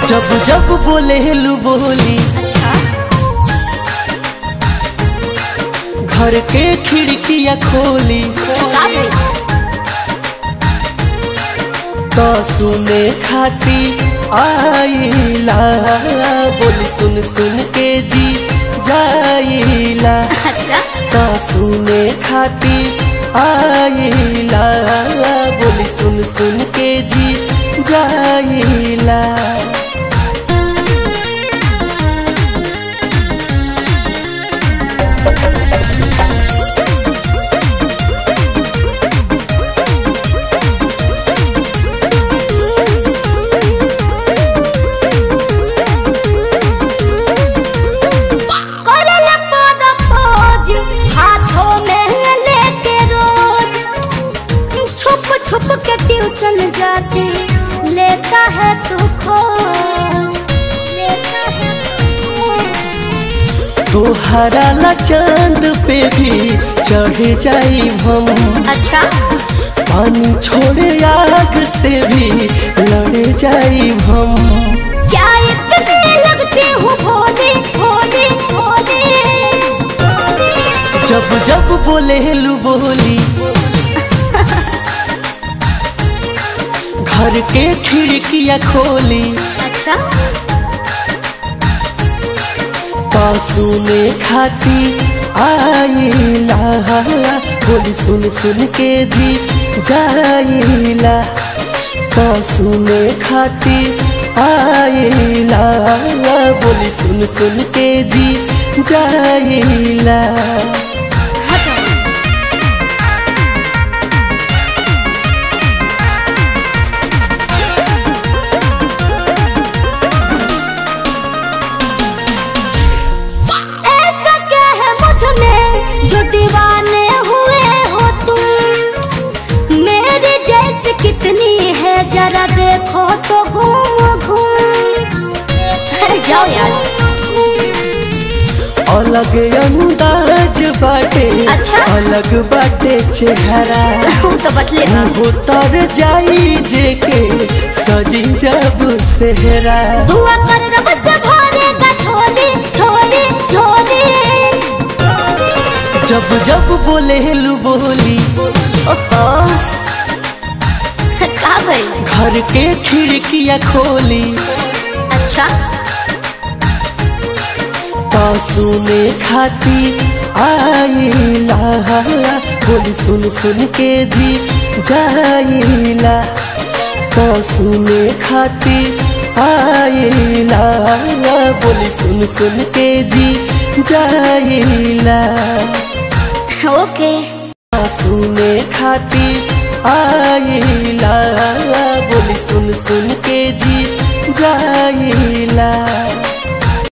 जब जब बोले लू बोली अच्छा घर के खिड़कियां खोली का भइल? तो सुने खाती आईला बोली सुन सुन के जी जाइला अच्छा तो सुने खाती आईला बोली सुन सुन के जी जाइला करल पर पोज हाथों में लेके रोज छुप छुप के ट्यूशन जाते लेता है तू खोज लेता है तू खोज। तोहरा ला चांद पे भी चढ़ जाई हम अच्छा पानी छोड़े आग से भी लड़ जाई हम क्या इतने लगते हो भोले भोले भोले जब जब बोले लू बोली घर के खिड़कियां खोली अच्छा पासू में खाती आईला बोली सुन सुन के जी जाइला पासू में खाती आईला बोली सुन सुन के जी जाइला हटो ऐसा क्या है मुझ में जो दीवाने हुए हो तुम मेरी जैसे कितनी है जरा देखो तो घूम घूम अरे जाओ यार अलग अंदाज बाटे अच्छा। अलग बाटे चेहरा वो तो बटले बा। उतर जाई जे के सजी जब सेहरा दुआ कर रब से भरेगा झोली झोली झोली जब जब बोले लू बोली ओहो का भाई घर के खिड़कियां खोली अच्छा पासू में खाती आईला बोली सुन सुन के जी जाइला पासू में खाती आईला बोली सुन सुन के जी जाइला ओके पासू में खाती आईला बोली सुन सुन के जी जाइला